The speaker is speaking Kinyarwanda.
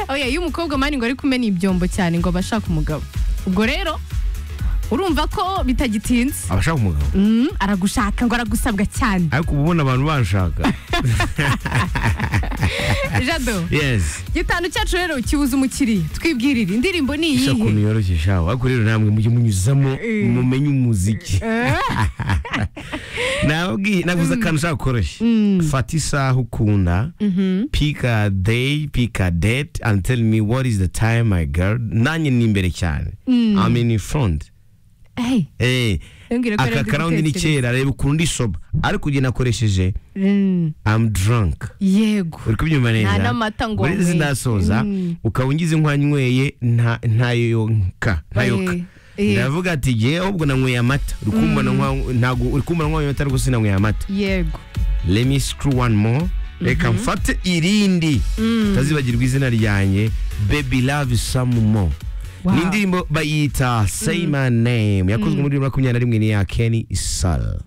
oya iyo umukobwa mani ngo ari kumena ibyombo cyane ngo aba ashaka umugabo ubwo rero urumva ko bitagitinze abashaka umugabo Mm, aragushaka ngo aragusabwa cyane ariko uba ubona abantu banshaka jado yesi gitanu cyacu rero kibuza umukiriya twibwirire indirimbo ni gusa ukuntu iyihe yoroshye shaho ariko rero namwe mujye munyuzamo Eh. mumenye umuziki Eh, nabwiye naguze akantu ushaka koroshye fata isaha ukunda pick a day pick a date and tell me what is the time my girl nanjye ni imbere cyane i'm in front hey, Eh, Ntumbwire ko aka aribyo karaundi ni gutekereza. kera reba ukuntu ndisoba ariko igihe nakoresheje mm, i'm drunk yego uri kubyumva neza Nta n'amata ngo urizi nyweye. ndasoza Mm. ukaba ungize nkwanyweye nta ntayonka ntayoka Eh, eh. ndavuga ati igihe ahubwo nanyweye amata uri kumbona nkwa- ntago uri kumbona nkwanyweye amata ariko sinanyweye amata yego let me screw one more reka mfate irindi utazibagirwa izina ryanjye baby love some more Wow. ni indirimbo bayita say my name yakozwe muri bibiri na makumyabiri na rimwe n'iya kenny sal